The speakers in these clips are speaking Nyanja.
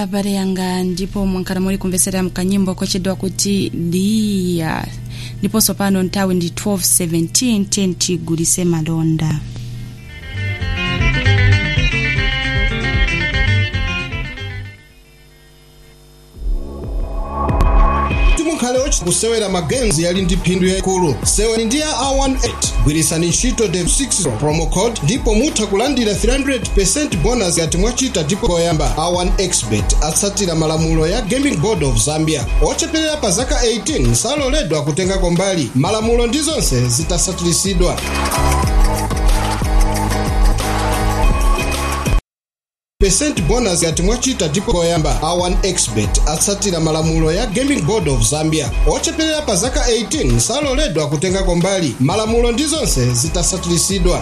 abale yanga ndipo mwankhala muli kumvetsera mkanyimbo kochedwa kuti liya ndiponso pano nthawi ndi 1217 10 tigulise malonda mukhale ochi kusewera magenzi yali ndi phindu yayikulu seweni ndi ya a18 gwirisani ntchito the 6 promo code ndipo mutha kulandira 300% bonus ngati mwachita ndipo koyamba a1 expert atsatira malamulo ya gaming board of zambia ocheperera pa zaka 18 saloledwa kutengako mbali malamulo ndi zonse zitasatirisidwa percent bonus ngati mwachita ndipo koyamba a1 expert atsatira malamulo ya gaming board of zambia ocheperera pa zaka 18 saloledwa kutengako mbali malamulo ndi zonse zitasatirisidwa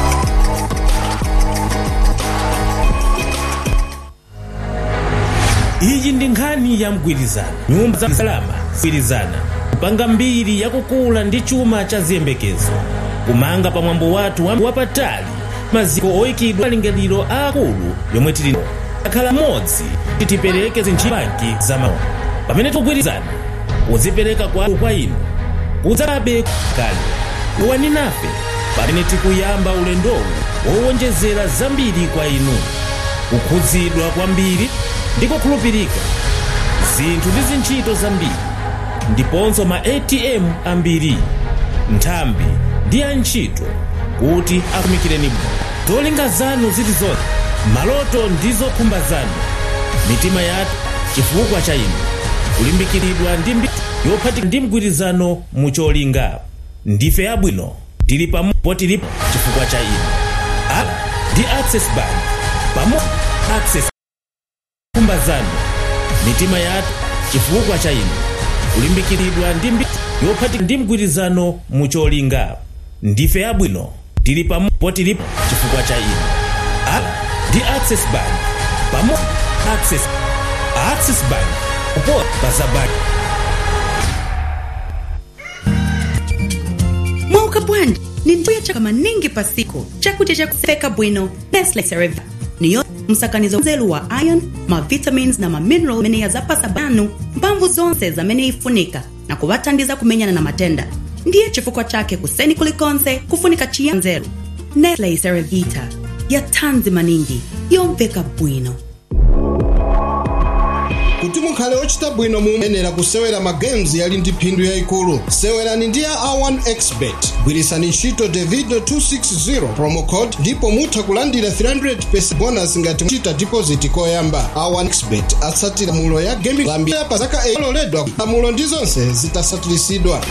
iyi ndi nkhani ya mgwirizano nyumba za salama mgwirizana kupanga mbiri yakukula ndi chuma cha ziyembekezo kumanga pamwambo wathu wapatali maziko oyikidwa malingaliro aakulu yomwe tili akhala modzi titipereke zintchibanki za maono pamene tikugwirizana kuzipereka kwathu kwa inu kudzabe kale kuwani nafe pamene tikuyamba ulendowu wowonjezera zambiri kwa inu kukhudzidwa kwambiri ndi kukhulupirika zinthu ndi zintchito zambiri ndiponso ma atm ambiri nthambi ndi antchito kuti akumikireni bwino zolinga zanu zilizonse maloto ndi zokhumba zanu mitima yathu chifukwa cha inu kulimbikiridwa ndi mbiri yophatika ndi mgwirizano mucholinga ndife abwino tili pamodzi tilipo chifukwa cha inu a ndi access bank pamodzi access khumba zanu mitima yathu chifukwa cha inu kulimbikiridwa ndi mbiri yophatika ndi mgwirizano mucholinga ndife abwino tili pamodzi tilipo chifukwa cha inu a ndi access bank pamodzi access access bank upo pazabaki mwauka bwanji ni mbuya chaka maningi pa siku chakudya cha kuseka bwino nestle cerevita niyo msakanizo nzelu wa iron mavitamins na mamineral amene yazapasa banu mphamvu zonse zamene ifunika na kuvathandiza kumenyana na matenda ndiye chifukwa chake kuseni kulikonse kufunika chiya nzeru nestle cerevita ya thanzi maningi yomveka bwino kuti mukhale ochita bwino muyenera kusewera magames yali ndi phindu yayikulu sewerani ndi ya a1 expert gwirisani ntchito davido 260 promo code ndipo mutha kulandira 300 bonus ngati mwachita deposit koyamba a1 expert atsatira malamulo ya gaming zambia pa zaka 8 aloledwa malamulo ndi zonse zitasatirisidwa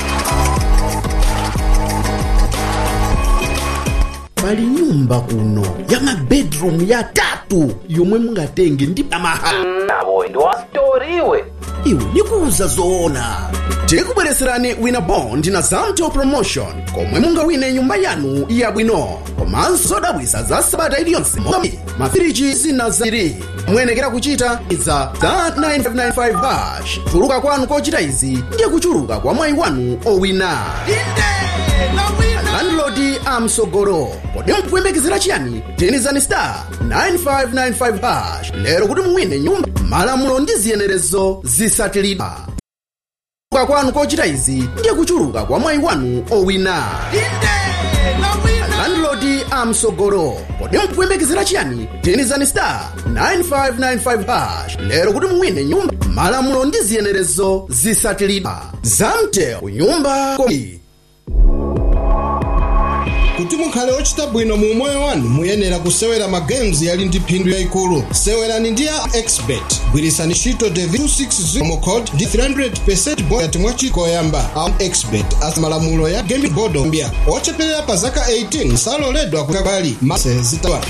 pali nyumba kuno ya mabedroom yatatu yomwe mungatenge ndi pamahala nabo ndi wastoriwe iwe ndikuuza zoona tikubwereserani wina bond na zamto promotion komwe mungawine nyumba yanu yabwino komanso zodabwisa za sabata iliyonse monga mafiriji zina ziri muyenekera kuchita iza za 9595 hash kuchuluka kwanu kochita izi ndiye kuchuluka kwa mwayi wanu owina landlodi amsogolo kodi mukuyembekezera chiyani tinizani star 9595 hash lero kuti muwine nyumba malamulo ndi ziyenerezo zisatilidwa kuchuluka kwanu kochita izi ndiye kuchuluka kwa mwayi wanu owina landlodi amsogolo kodi mukuyembekezera chiyani tinizani star 9595 hash lero kuti muwine nyumba malamulo ndi ziyenerezo zisatilidwa zamteo nyumba komi kuti mukhale ochita bwino mu moyo wanu muyenera kusewera magames yali ndi phindu yayikulu sewerani ndi ya expert gwirisani ntchito davido 260 promo code ndi 300 bonus ngati mwachita koyamba a expert asa malamulo ya gaming board of zambia ocheperera pa zaka 18 saloledwa kukabali mase zitawa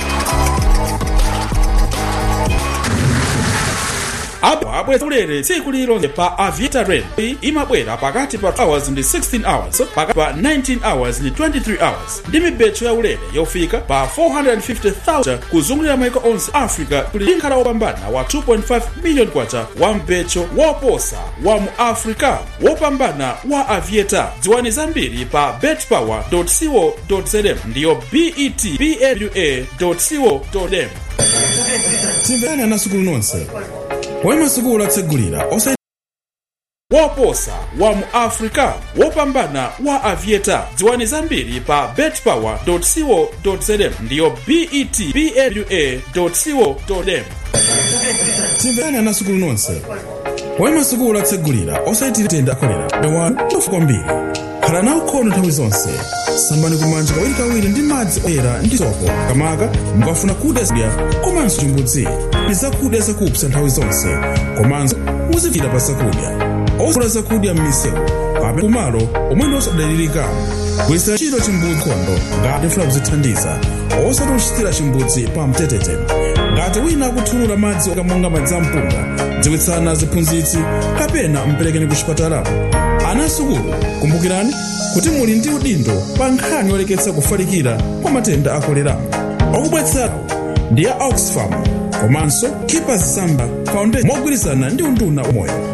apo abweza ulere tsiku lililonse pa aviator rail imabwera pakati pa hours ndi 16 hours pakati pa 19 hours ndi 23 hours ndi mibecho ya ulere yofika pa 450,000 kuzungulira maiko onse africa kuli nkhala wopambana wa 2.5 million kwacha wa mbecho woposa wa mu africa wopambana wa aviator dziwani zambiri pa betpower co zm ndiyo bet pwa co zm timverani anasukulu nonse pomwe masukulu atsegulira osa woposa wa mu africa wopambana wa aviator dziwani zambiri pa betpower.co.zm ndiyo bet bawa.co.zm timverani anasukulu nonse pomwe masukulu atsegulira osayitira tenda akolera dawanu tofu kwambiri khala nawo khono nthawi zonse sambani kumanja kawirikawiri ndi madzi oyera ndi sopo kamaka mukafuna kudya zakudya komanso chimbudzi ndi zakudya zakupsa nthawi zonse komanso muzipfira pa zakudya osula zakudya m'misewu kapena kumalo omwe ndi osadalirika gwiritsani ntchito chimbudzi khondo ngati mfuna kuzithandiza osati kuchitira chimbudzi pa mtetete ngati wina akuthulula madzi okamonga madzi ampunga dziwitsani aphunzitsi kapena mperekeni ku chipatala anasukulu kumbukirani kuti muli ndi udindo pa nkhani yoleketsa kufalikira kwa matenda a kolera okubwetsera ndi ya oxfam komanso keepers samba foundation mogwirizana ndi unduna umoyo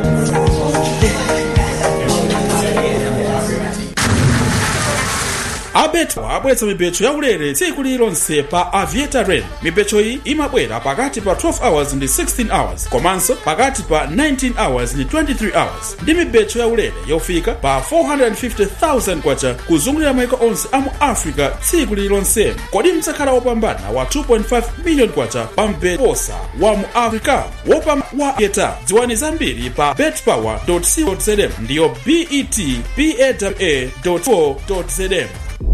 abetwa abweretsa mipecho yaulere tsiku lililonse pa aviator rain mipecho iyi imabwera pakati pa 12 hours ndi 16 hours komanso pakati pa 19 hours ndi 23 hours ndi mipecho yaulere yofika pa 450,000 kwacha kuzungulira maiko onse a mu africa tsiku lililonse kodi mtsakhala wopambana wa 2.5 million kwacha pa mpeposa wa mu africa wopambana wa aviator dziwani zambiri pa betpower.co.zm ndiyo bet bawa.co.zm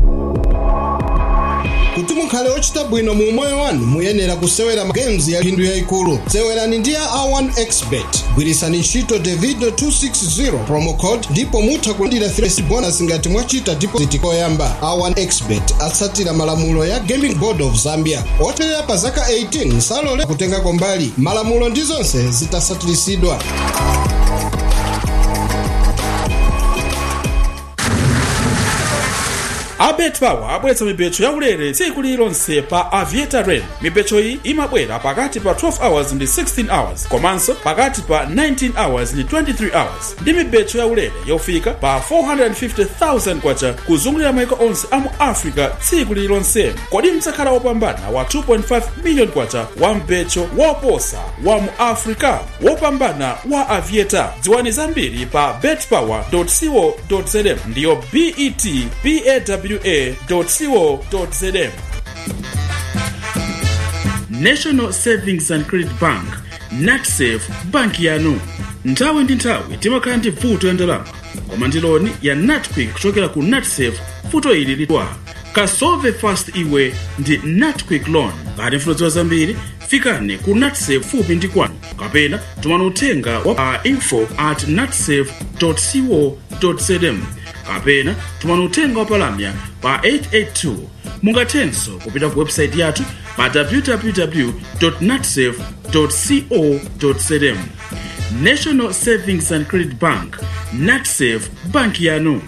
kuti mukhale ochita bwino mu moyo wanu muyenera kusewera magames ya phindu yayikulu sewerani ndi ya a1 expert gwirisani ntchito davido 260 promo code ndipo mutha kulandira 3 bonus ngati mwachita deposit koyamba a1 expert atsatira malamulo ya gaming board of zambia oterera pa zaka 18 salole kutengako mbali malamulo ndi zonse zitasatirisidwa abetpower abweretsa mipecho yaulere tsiku lililonse pa aviator rain mipecho iyi imabwera pakati pa 12 hours ndi 16 hours komanso pakati pa 19 hours ndi 23 hours ndi mipecho yaulere yofika pa 450,000 kwacha kuzungulira maiko onse a mu africa tsiku lililonse kodi mtsakhala wopambana wa 2.5 million kwacha wa mpecho woposa wa mu africa wopambana wa aviator dziwani zambiri pa betpower.co.zm ndiyo bet bawa.co.zm national savings and credit bank natsafe banki yanu nthawi ndi nthawi timakhala ndi vuto ya ndalama koma ndi loni ya natquick kuchokera ku natsafe vuto ili litwa kasolve fast iwe ndi natquick loan ngati mfuna kudziwa zambiri fikani ku natsafe fupi ndi kwanu kapena tumani uthenga wa pa info at natsafe co zm kapena tumani uthenga wapalamya pa 882 mungathenso kupita ku website yathu pa www natsafe co zm national savings and credit bank natsafe banki yanu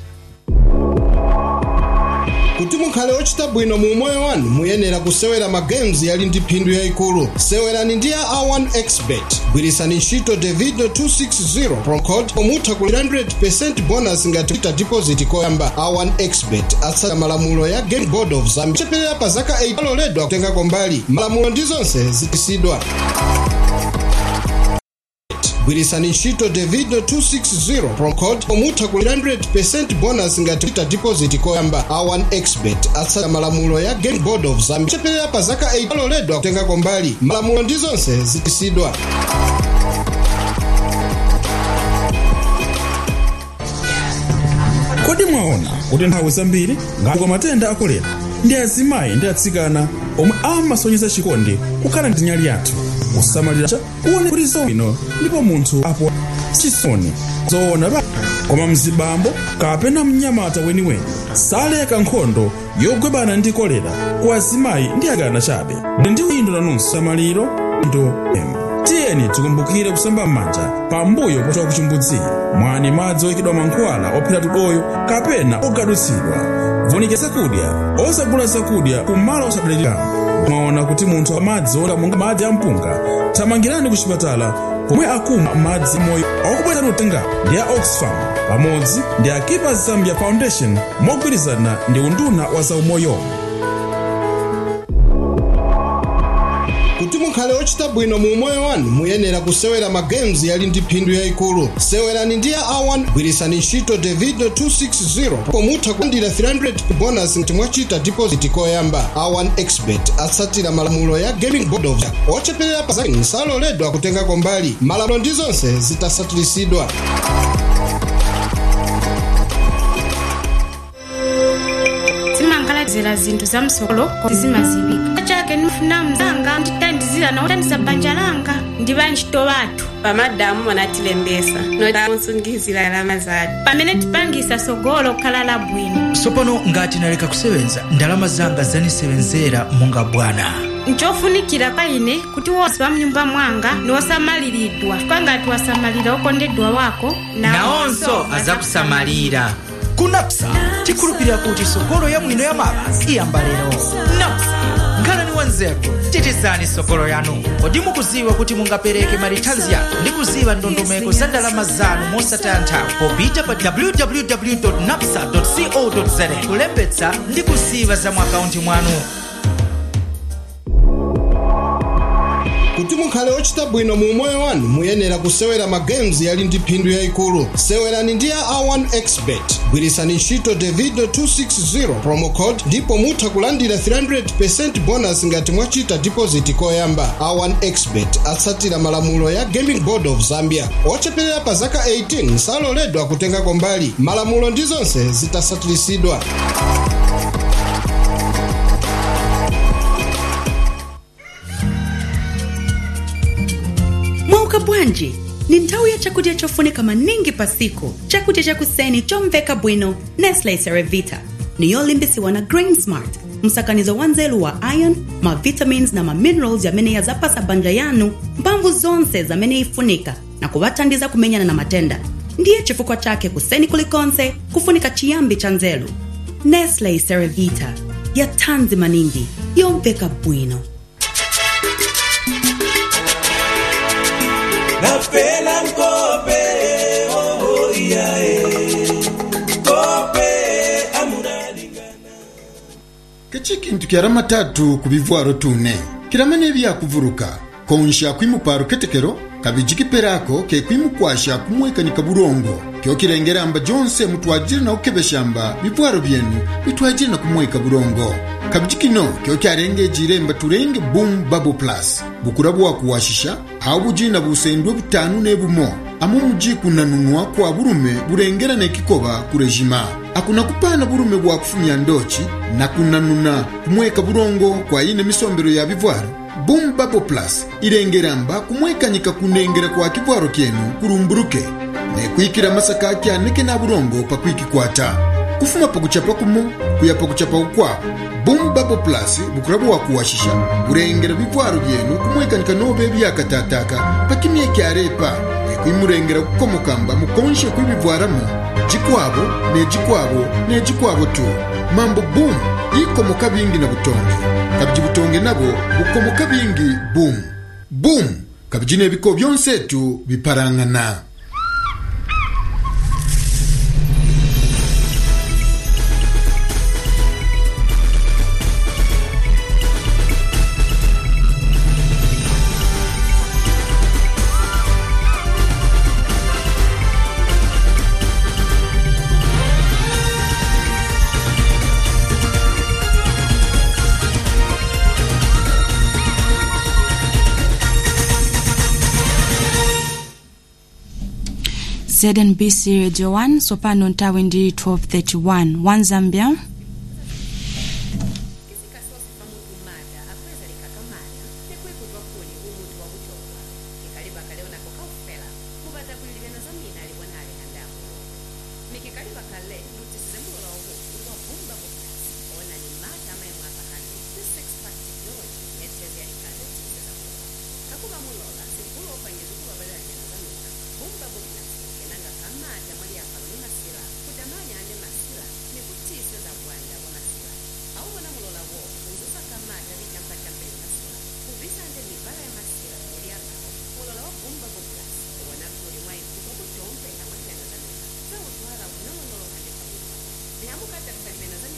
kuti mukhale ochita bwino mu moyo wanu muyenera kusewera magames yali ndi phindu yayikulu sewerani ndi ya a1 expert gwirisani ntchito davido 260 promo code omutha ku 100% bonus ngati kuchita deposit koyamba a1 expert atsatira malamulo ya game board of zambia cheperera pa zaka 8 aloledwa kutengako mbali malamulo ndi zonse zitisidwa gwirisani ntchito davido 260 promo code omutha ku 100% bonus ngati kuchita deposit koyamba a1 expert atsatira malamulo ya game board of zambia cheperera pa zaka 8 aloledwa kutengako mbali malamulo ndi zonse zitisidwa kodi mwaona kuti nthawi zambiri ngati kwa matenda a kolera ndi azimayi ndi atsikana omwe amasonyeza chikondi kukhala ndi nyali yathu kusamalira cha kuone kuti zobwino ndipo munthu apo chisoni zoona ba koma mzibambo kapena mnyamata weniweni saleka nkhondo yogwebana ndi kolera ku azimayi ndi akana chabe ndi uyindo nanunso samaliro ndo em tiyeni tikumbukire kusamba m'manja pambuyo pochoka ku chimbudzi mwani madzi oyikidwa mankhwala ophera tudoyo kapena ogadutsidwa vunikira zakudya osagula zakudya kumalo osadalirika mwaona kuti munthu amadzi ola monga madzi ampunga thamangirani ku chipatala komwe akumwa madzi moyo okubwezani utenga ndi a oxfam pamodzi ndi a keepers zambia foundation mogwirizana ndi unduna wa zaumoyo kuti mukhale ochita bwino mu umoyo wanu muyenera kusewera magames yali ndi phindu yayikulu sewerani ndi a a1 gwirisani ntchito davido 260 po mutha kulandira 300 bonus ngati mwachita deposit koyamba a1 expert atsatira malamulo ya gaming board of ocheperera pa zake saloledwa kutengako mbali malamulo ndi zonse zitasatirisidwa zimangaladzera zinthu za msokolo zimazibika chake ndifuna mzanga nditandizira nautandisa banja langa ndi bantchito bathu pamadamu anatilembesa notakunsungizira alama zathu pamene tipangisa sogolo kukhala labwino tsopano ngati naleka kusewenza ndalama zanga zanisewenzera monga bwana nchofunikira kwa ine kuti wonse wa mnyumba mwanga ni wosamaliridwa kwangati wasamalira okondedwa wako nawonso azakusamalira ku napsa tikhulupirira kuti sogolo yabwino ya mama iyamba lero napsa nkhalani wanzeru titizani sogolo yanu kodi mukuziwa kuti mungapereke marithanzi yanu ndi kuziwa ndondomeko za ndalama zanu mosataya nthawi popita pa www napsa co za kulembetsa ndi kuziwa za mwakaunti mwanu kuti mukhale ochita bwino mu umoyo wanu muyenera kusewera magames yali ndi phindu yayikulu sewerani ndi a a1 expert gwirisani ntchito davido 260 promo code ndipo mutha kulandira 300 bonus ngati mwachita deposit koyamba a1 expert atsatira malamulo ya gaming board of zambia ocheperera pa zaka 18 saloledwa kutengako mbali malamulo ndi zonse zitasatirisidwa mwauka bwanji ni nthawi ya chakudya chofunika maningi pa siku chakudya chakuseni chomveka bwino nestle cerevita ni yolimbisiwa na grain smart msakanizo wa nzelu wa iron mavitamins na maminerals yamene yazapasa banja yanu mphamvu zonse zamene ifunika na kuvathandiza kumenyana na matenda ndiye chifukwa chake kuseni kulikonse kufunika chiyambi cha nzelu nestle cerevita ya thanzi maningi yomveka bwino nafela nkope oh, yeah, eh. kope amunalingana keci kintu kyara matatu ku bivwaro tune kiramane byakuvuruka konsha kwimuparo ketekero kabiji kiperako ke kwimukwasha kumwekanika burongo kyo kirengeramba jonse mutwajire na ukebeshamba bivwaro byenu bitwajire na kumweka burongo kabiji kino kyo kyarengejire mba turenge boom bubble plus bukura bwakuwashisha aho bujina busendwe butanu nebumo amo muji kunanunwa kwa burume burengera nekikoba kurejima akuna kupana burume bwa kufumya ndochi na kunanuna kumweka burongo kwa ine misombero ya bivwaro boom bubble plus irengeramba kumwekanyika kunengera kwa kivwaro kyenu kurumburuke nekwikira masaka kyaneke na burongo pakwikikwata kufuma pakuchapa kumo kuya pakuchapa ukwabo boom bubble plus bukura bwakuwashisha burengera bivwaro byenu kumwekanyika nobe byakatataka pakimye kyarepa nekwimurengera kukomokamba mukonshe kwibivwaramo jikwabo nejikwabo nejikwabo tu mambo boom ikomoka bingi na butonge kabiji butonge nabo bukomoka bingi boom boom kabiji nebiko byonsetu biparangana znbc radio 1 sopano nthawi ndi 1231 1 zambia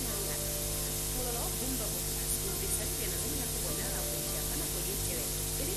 Mulolo wa bumba bukasi, ubisa bigena zimina kubonera kuisha kana kuyitele. Ili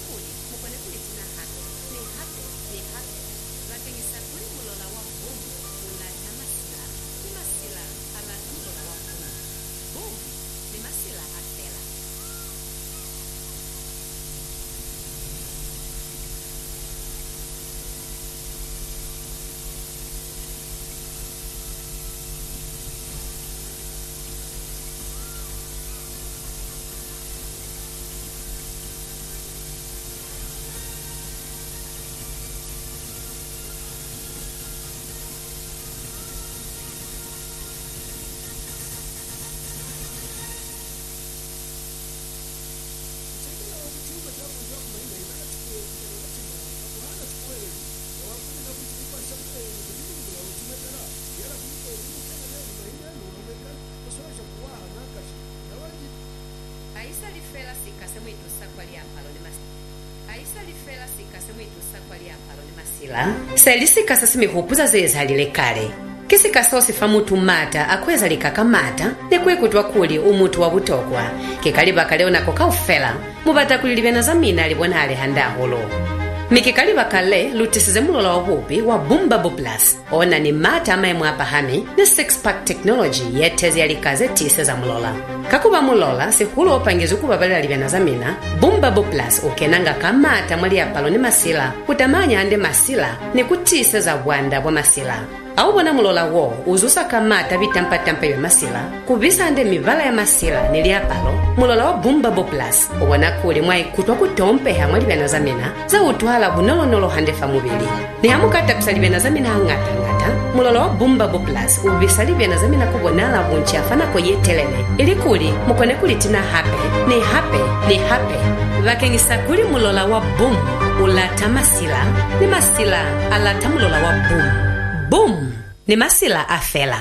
selikasa simihupuza zezalile kale kisikasa osifa mutu mmata akweza likakamata nekwekutwa kuli umutu wa butokwa kikaliba kaleonako kaufela mubatakulilivena za mina alibona ali handahulu mikikaliba kale lutisize mulola wahupi wa bumbabu plus ona ni mata amaemwe apahami ne six-pack technology yeteze yalikaze tise za mulola kakuba mulola sihulu opangiza ukubabalila livena za mina bumbabu plus ukenanga kamata mwali apalo ni masila kutamanya ande masila ni kutise za bwanda bwa masila awubona mulola wo uzusa kamata vitampatampa vya masila kuvisa ande mivala ya masila ni liapalo mulola wa bumbabu plus ubona kuli mwaikutwa kutompeha mwa livena za mina za utwala bunolonolo handefa muvili ni hamukatapisa livena za mina ang'atang'ata mulola wa bumbabu plus uvisa livena za mina kubonala bunchi afanako yetelele ili kuli mukone kulitina hape ni hape ni hape vakengisa kuli mulola wa bum ulata masila ni masila alata mulola wa bum bum ni masila afela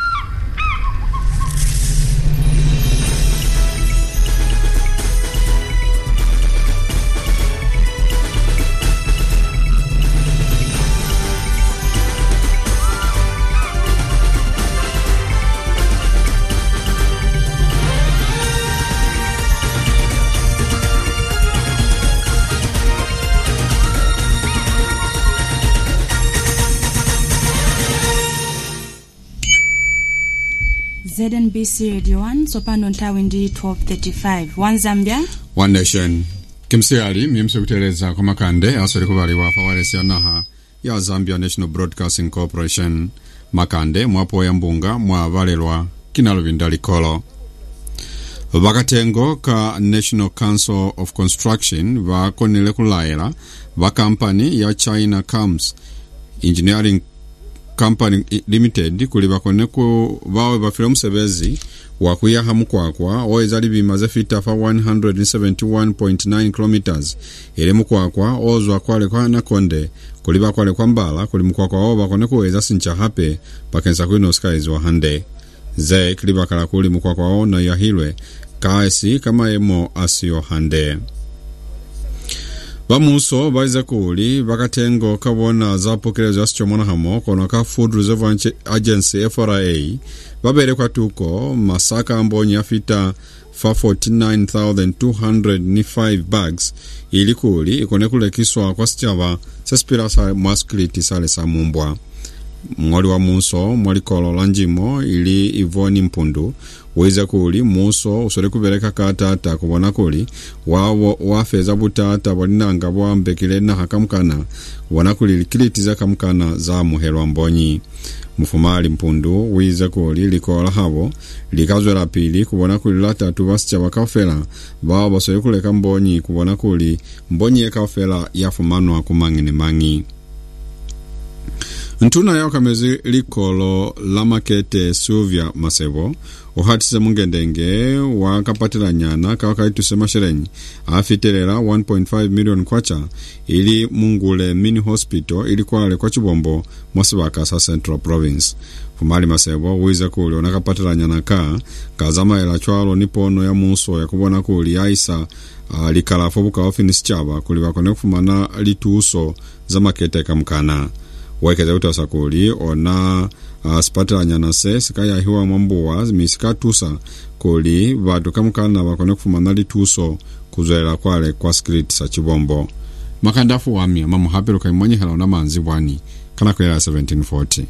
znbc radio 1 tsopano nthawi ndi 1235 one zambia one nation kimsiyali miyimso kuteleza kwa makande aswere kuvaliwa fawalesi ya naha ya zambia national broadcasting corporation makande mwapoya mbunga mwavalelwa kinaluvinda likolo vakatengo ka national council of construction vakonile kulayela va kampani ya china cams engineering company limited kuli vakone ku vawe vafile musevezi wakuyaha mukwakwa oeza livima zefita fa 171.9 km ili mukwakwa ozwa kwale kwa nakonde kuli vakwale kwa mbala kuli mukwakwa oo vakone kuweza sincha hape pakensa kwino skies wa hande ze kili vakala kuli mukwakwa oo na yahilwe kaesi kama emo asiyo hande vamuso vaize kuli vakatengo kavona zapokelezo yasichomona hamo kono ka food reserve agency fra vaberekwa tuko masaka ambonyi afita fa 49205 bags ili kuli ikone kulekiswa kwa sichava sesipira sa mwaskiliti sale sa mumbwa mng'oli wa muso mwalikolo la njimo ili ivoni mpundu wize kuli muso usole kuveleka katata kuvona kuli wawo wafeza butata bwalinanga bwambekile naha kamukana kuvona kuli likilitiza kamukana za muhelwa mbonyi mufumali mpundu wize kuli likola havo likazwela pili kuvona kuli latatu vasicha vakafela vawo basole kuleka mbonyi kuvona kuli mbonyi yekafela yafumanwa kumang'ini-mang'i ntuna yaokamezi likolo la makete suvya masevo uhatise mungendenge wakapatila nyana kawakaituse masherenyi afitelela 1.5 million kwacha ili mungule mini hospital ili kwale kwa chibombo mwasivaka sa central province fumali masevo wize kuli onakapatila nyana ka kazamaela chwalo nipono ya muso yakuvona kuli aisa uh, likalafu bukaofinisi chava kuli vakone kufumana lituso za makete kamkana waikeza kuti asakuli ona uh, sipatilanya se sikayahiwa mwambuwa misikatusa kuli vatu kamukana vakone kufumana lituso kuzwela kwale kwa skrit sa chibombo makandafu wami mamuhapeluka imonyehela ona manzi bwani kana kuyela 1740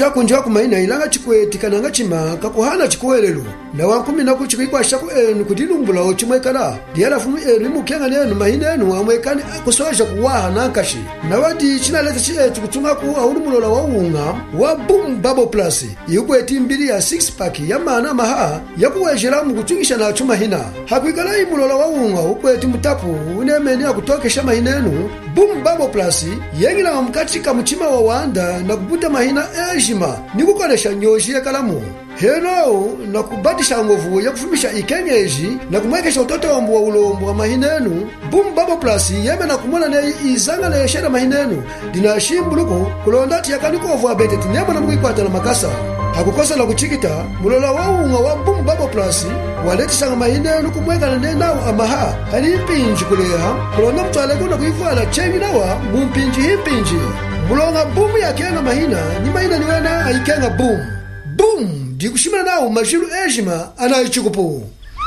chakunja kumaina ilanga chikweti kananga chimaka kuhana chikuwelelo na wankumi naku chikuikwashaku enu kuti lumbulawo chimwekala liyalafumu enu imukyang'ana enu mahina enu amwekani kusoja kuwaha nankashi na wadi chinaleta chiethu kutsungaku aulumulola wa unga wa boom bubble plus ikweti mbiri ya 6 pack ya mana maha yakuwejelamu kutsukisha nacho mahina hakwikala imulola wa unga ukweti mutapu unemene akutokesha mahina enu boom bubble plus yeng'ila mkatika muchima wa wanda na kubuta mahina ejima ni kukolesha nyoji yekalamu heno na kubatisha ngovu ya kufumisha ikenyeji na kumwekesha utotombo wa ulombo wa mahinenu boom bubble plus yeme na kumona ne izanga na yeshera mahinenu dina shimbuluko kulonda tiyakanikovu abete tinyama na mwikwata na makasa hakukosa na kuchikita mulola wa unga wa boom bubble plus waletisanga mahinenu kumwekana ne nawo amaha ali mpinji kuleha kulonda mutwaleko na kuivala chengi nawa mumpinji himpinji mulonga bumu yakenga mahina ni mahina niwena aikenga boom boom ndikushimana nawo majilu ejima anaichikupu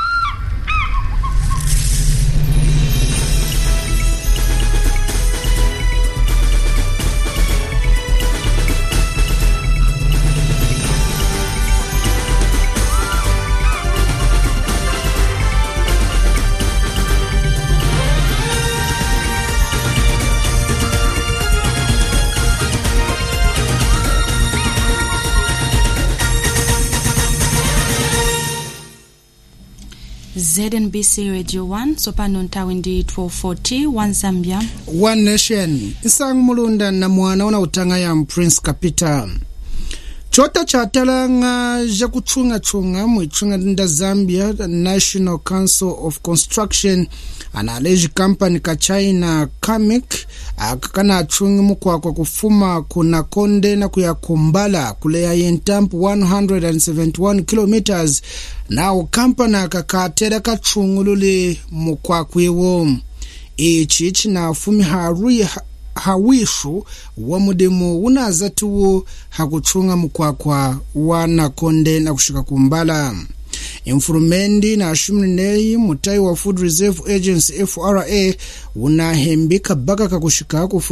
znbc radio 1 tsopano nthawi ndi 1240 1 zambia one nation nsangu mulunda na mwana una utanga ya prince capital chota cha talanga ja kutchungatchunga muitchunga nda zambia national council of construction analeji kampani ka china camic akakana atchungi mukwakwa kufuma kuna konde na kuya kumbala kuleya yentampu 171 kilometers nawo kampani aka katera katchungulule mukwakwiwo ichi chinafumi harui hawishu wa mudemo unazatiwo hakutchunga mukwakwa wa nakonde na kushika kumbala imfurumendi na ashumlineyi mutai wa food reserve agency fra unahembika baka kakushika ku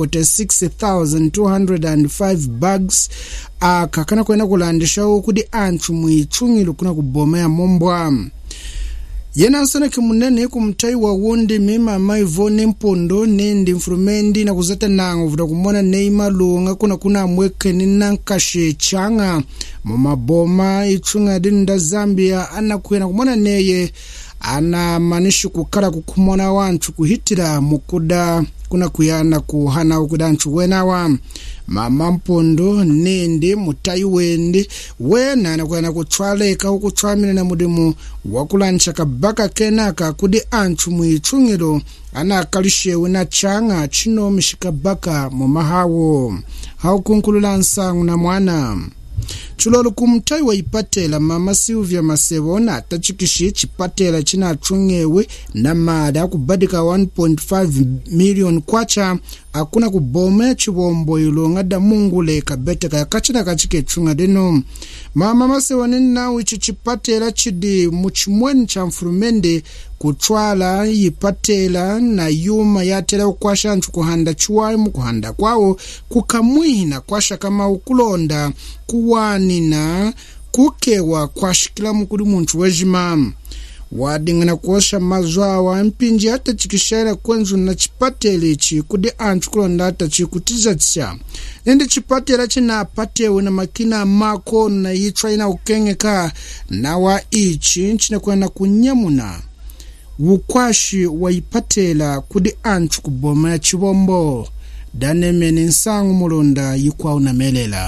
46205 bags aka kana kwena kulandishawo kuti anthu muitchungilo kuna kuboma ya mombwa yena nsanake munene kumtai wa wundi mima maivo nempondo nendi mfurumendi na kuzata nango vuta kumona nei malunga kuna kuna amwekeni nankashe changa mumaboma itchunga dini nda zambia anakwena kumona neye anamanishi kukhala kukhumona wanthu kuhitira mukuda kuna kuyana kuhana ukuda anthu wenawa mama mpondo nindi mutayi wendi wena anakwena kutchwaleka ukutchwamina na mudimu wakulancha kabaka kenaka kudi anthu muitchungiro anakalishewe na changa chinomi xikabaka mumahawo haukunkhulula nsangu na mwana chilolo kumtai wa ipatela mama silvia masebo na atachikishi chipatela chinatchungewe na mada akubadika 1.5 million kwacha akuna kuboma chivombo ilonga damungule kabeteka yakachina kachiketchunga dino mama masebo ninawo ichi chipatela chidi muchimweni cha mfulumende kutchwala yipatela na yuma yatela kukwasha anthu kuhanda chiwayi mukuhanda kwawo kukamwina kwasha kama ukulonda kuwanina kukewa kwashikilamu kuli munthu wejima wading'ana kuosha mazu awa mpinji atachikixela kwenzu na chipatela ichi kudi anthu kulonda atachikutizatisa nende chipatela chinapatewe na makina amako na yitchwa ina kukengeka nawa ichi chinakwena kunyamuna ukwashi waipatela kudi anthu kuboma ya chivombo danemene nsangu mulonda yikwawu namelela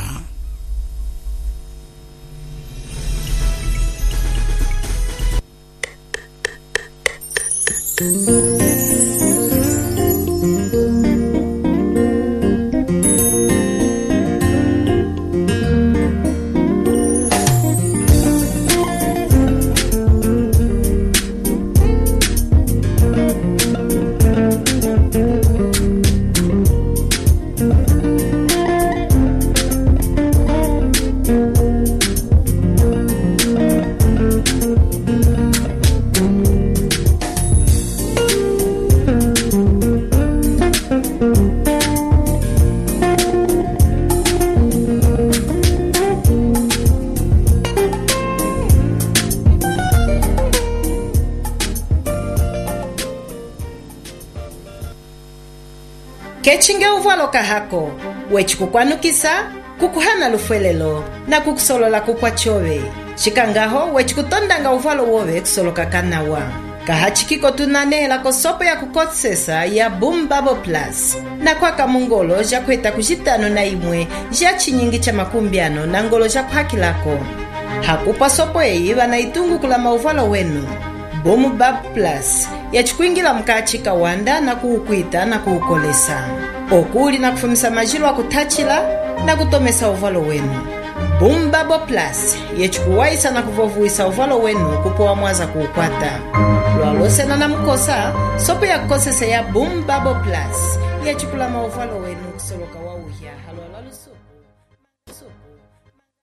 kechinge uvwalo kahako wechikukwanukisa kukuhana lufwelelo na kukusolola kupwa chove cikangaho wechikutondanga uvwalo wove kusoloka kanawa kahachikiko tunanehela kosopo ya kukosesa ya boom bubble plus na kwaka mungolo ja kuheta kucitano na imwe ja chinyingi cha makumbiano na ngolo ja kuhakilako hakupa sopo eyi vana itungukula mauvalo wenu boom bubble plus yacikuingila mkachi kawanda na kuukwita na kuukolesa okuli na kufumisa majilo akutachila na kutomesa uvalo wenu boom bubble plus yecikuwaisa na kuvovuwisa uvalo wenu kupowa mwaza kuukwata lwalosena na mukosa sopo ya kukosesa ya boom bubble plus yacikula mauvalo wenu kusoloka wauhya halwala lusuku